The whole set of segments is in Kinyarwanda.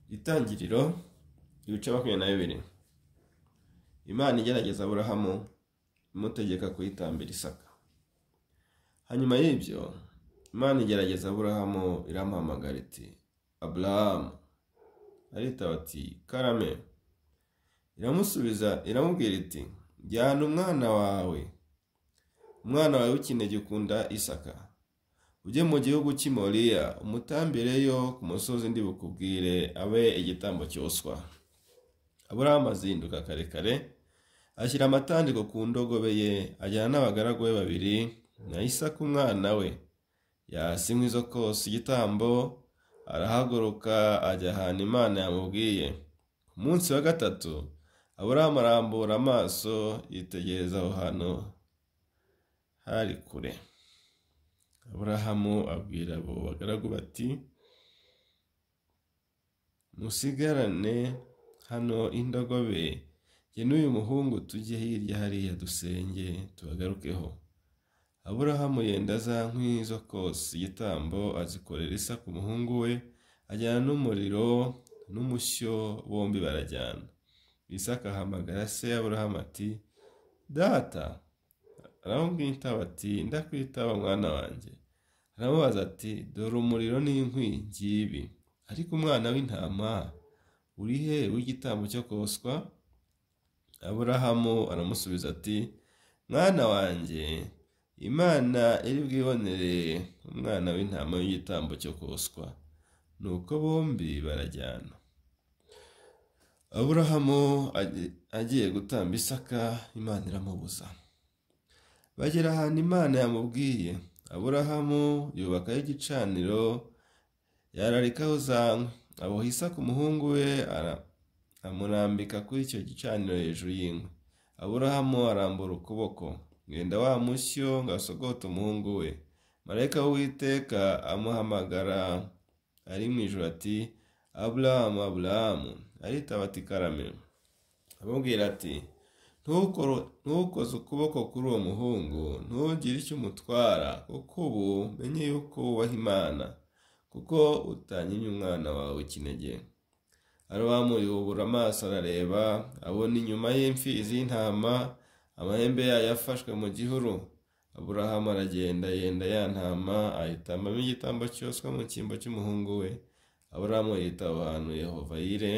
itangiriro ibice makumyabiri na bibiri imana igerageza aburahamu imutegeka kuyitambira isaka hanyuma y'ibyo imana igerageza aburahamu iramuhamagara iti aburahamu aritaba ati karame iramusubiza iramubwira iti jyana umwana wawe umwana wawe w'ikinege ukunda isaka ujye mu gihugu cy'i moriya umutambireyo ku musozi ndi bukubwire abe igitambo cyoswa aburahamu azinduka karekare ashyira amatandiko ku ndogobe ye ajyana n'abagaragu be babiri na isaka umwana we yasinywa izo kose igitambo arahaguruka ajya ahantu imana yamubwiye ku munsi wa gatatu aburahamu arambura amaso yitegereza aho hantu hari kure aburahamu abwira abo bagaragu bati musigarane hano indogobe ye n'uyu muhungu tujye hirya hariya dusenge tubagarukeho aburahamu yenda za nkwi zo kose igitambo azikorera isa ku muhungu we ajyana n'umuriro n'umushyo bombi barajyana isaka ahamagara se aburahamu ati data aramubwira itaba ati ndakwitaba mwana wanjye aramubaza ati dore umuriro n'inkwi ngibi ariko umwana w'intama uri he w'igitambo cyo koswa aburahamu aramusubiza ati mwana wanjye imana iri bwibonere umwana w'intama w'igitambo cyo koswa nuko bombi barajyana aburahamu agiye gutamba isaka imana iramubuza bagera ahantu imana yamubwiye aburahamu yubakaho igicaniro yararikaho za nkwi aboha isaka umuhungu we amurambika kuri icyo gicaniro hejuru y'inkwi aburahamu arambura ukuboko ngenda wa mushyo ngo asogota umuhungu we marayika w'uwiteka amuhamagara ari mu ijoro ati aburahamu aburahamu aritaba ati karame amubwira ati ntukoze ukuboko kuri uwo muhungu ntugire icyo umutwara kuko ubu menye yuko wubaha imana kuko utanyimye umwana wawe ikinege arobamu yubura amaso arareba abona inyuma y'imfizi y'intama amahembe yayo afashwe mu gihuru aburahamu aragenda yenda ya ntama ahitambamo igitambo cyoswa mu cyimbo cy'umuhungu we aburahamu yita aho hantu yehova yire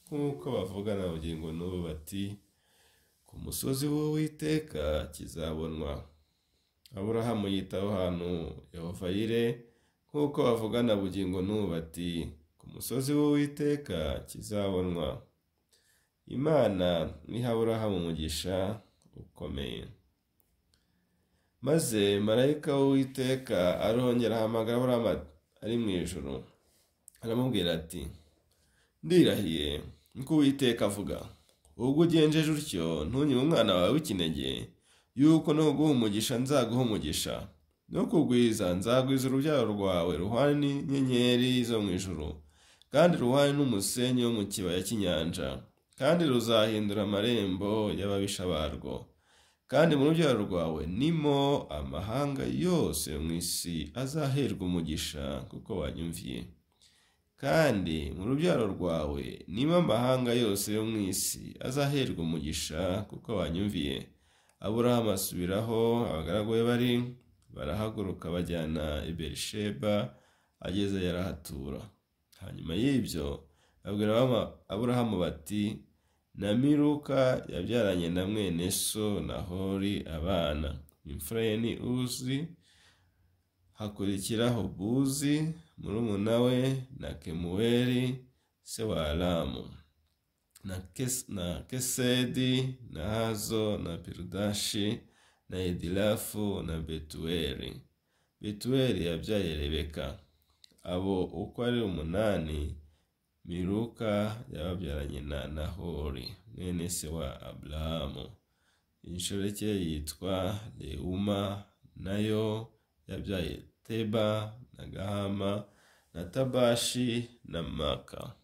nk'uko bavugana bugingo n'ubu bati ku musozi w'uwiteka kizabonwa aburahamu yita aho hantu yehova yire nk'uko bavugana bugingo n'ubu bati ku musozi w'uwiteka kizabonwa imana niha aburahamu umugisha ukomeye maze marayika w'uwiteka arongera ahamagara aburahamu ari mu ijoro aramubwira ati ndirahiye nkuko uwiteka avuga ubwo ugenjeje utyo ntunyure umwana wawe w'ikinege yuko nuguha umugisha nzaguha umugisha no kugwiza nzagwiza urubyaro rwawe ruhwanye n'inyenyeri zo mu ijoro kandi ruhwanye n'umusenyi wo mu kibaya cy'inyanja kandi ruzahindura amarembo y'ababisha barwo kandi mu rubyaro rwawe nimo amahanga yose mu isi azaherwa umugisha kuko wanyumviye kandi mu rubyaro rwawe niba amahanga yose yo mu isi azaherwa umugisha kuko wanyumviye aburahamu asubiraho abagaragu be bari barahaguruka bajyana i berisheba ageze yarahatura hanyuma y'ibyo babwira aburahamu bati na miruka yabyaranye na mwene so na hori abana imfura ye ni uzi hakurikiraho buzi murumuna we na kemuweli se wa aramu na kesedi na hazo na perudashi na edilafu na betuweli betuweli yabyaye rebeka abo uko ari umunani miruka yababyaranye na nahori mwene se wa aburahamu inshoreke yitwa reuma nayo yabyaye teba na gahama na tabashi na maka